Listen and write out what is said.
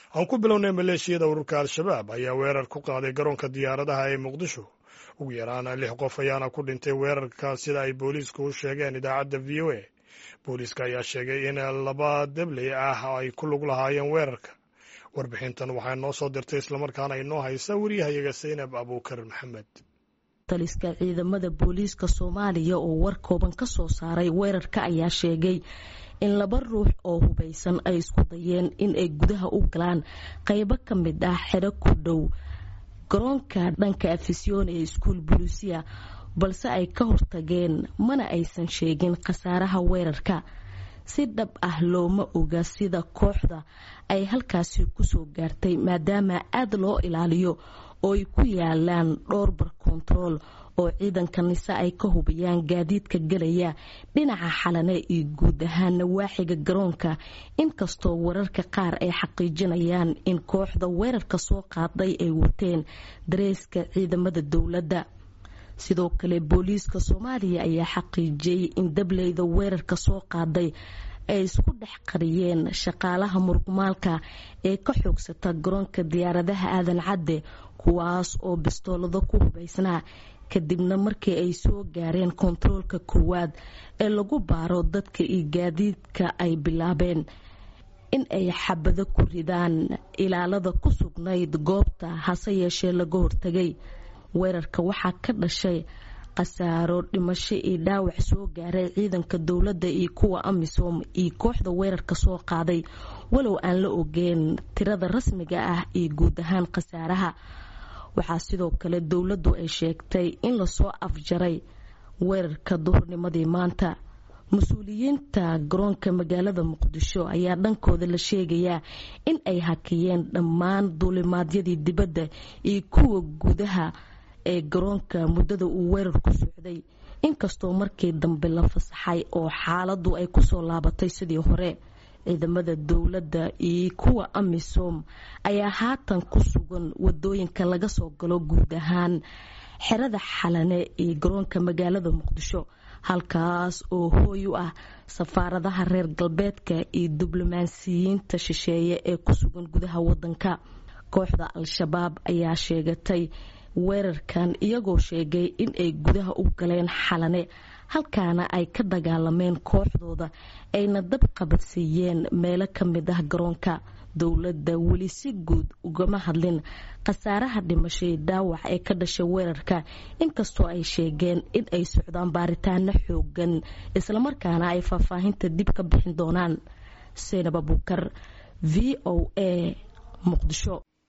aan ku bilownay maleeshiyada ururka al-shabaab ayaa weerar ku qaaday garoonka diyaaradaha ee muqdisho ugu yaraan lix qof ayaana ku dhintay weerarka sida ay booliisku u sheegeen idaacadda v o a booliiska ayaa sheegay in laba debley ah ay ku lug lahaayeen weerarka warbixintan waxaa noo soo dirtay islamarkaana inoo haysa wariyahayaga saynab abuukar maxamed taliska ciidamada booliiska soomaaliya oo war kooban ka soo saaray weerarka ayaa sheegay in laba ruux oo hubaysan ay isku dayeen in ay gudaha u galaan qaybo ka mid ah xero ku dhow garoonka dhanka afisyoon ee iskuul buluusiya balse ay ka hortageen mana aysan sheegin khasaaraha weerarka si dhab ah looma oga sida kooxda ay halkaasi kusoo gaartay maadaama aada loo ilaaliyo oo ay ku yaalaan dhowr bar kontarool oo ciidanka nise ay ka hubiyaan gaadiidka gelaya dhinaca xalane iyo guud ahaan nawaaxiga garoonka inkastoo wararka qaar ay xaqiijinayaan in kooxda weerarka soo qaaday ay wateen dareeska ciidamada dowladda sidoo kale booliiska soomaaliya ayaa xaqiijiyey in dableyda weerarka soo qaaday ay isku dhex qariyeen shaqaalaha murqumaalka ee ka xoogsata garoonka diyaaradaha aadan cadde kuwaas oo bistoolado ku hubaysnaa kadibna markii ay soo gaareen kontaroolka koowaad ee lagu baaro dadka iyo gaadiidka ay bilaabeen in ay xabado ku ridaan ilaalada ku sugnayd goobta hase yeeshee laga hortagay weerarka waxaa ka dhashay khasaaro dhimasho iyo dhaawac soo gaaray ciidanka dowladda iyo kuwa amisom iyo kooxda weerarka soo qaaday walow aan la ogeen tirada rasmiga ah iyo guud ahaan khasaaraha waxaa sidoo kale dowladdu ay sheegtay in lasoo afjaray weerarka duhurnimadii maanta mas-uuliyiinta garoonka magaalada muqdisho ayaa dhankooda la sheegayaa in ay hakiyeen dhammaan duulimaadyadii dibadda iyo kuwa gudaha ee garoonka muddada uu weerarku socday inkastoo markii dambe la fasaxay oo xaaladdu ay kusoo laabatay sidii hore ciidamada dowladda iyo kuwa amisom ayaa haatan ku sugan wadooyinka laga soo galo guud ahaan xerada xalane iyo garoonka magaalada muqdisho halkaas oo hooy u ah safaaradaha reer galbeedka iyo diblomaasiyiinta shisheeye ee ku sugan gudaha wadanka kooxda al-shabaab ayaa sheegatay weerarkan iyagoo sheegay in ay gudaha u galeen xalane halkaana ay ka dagaalameen kooxdooda ayna dab qabadsiiyeen meelo ka mid ah garoonka dowladda weli si guud ugama hadlin khasaaraha dhimashay dhaawac ee ka dhashay weerarka inkastoo ay sheegeen in ay socdaan baaritaano xoogan islamarkaana ay faahfaahinta dib ka bixin doonaan seynab abuukar v o a muqdisho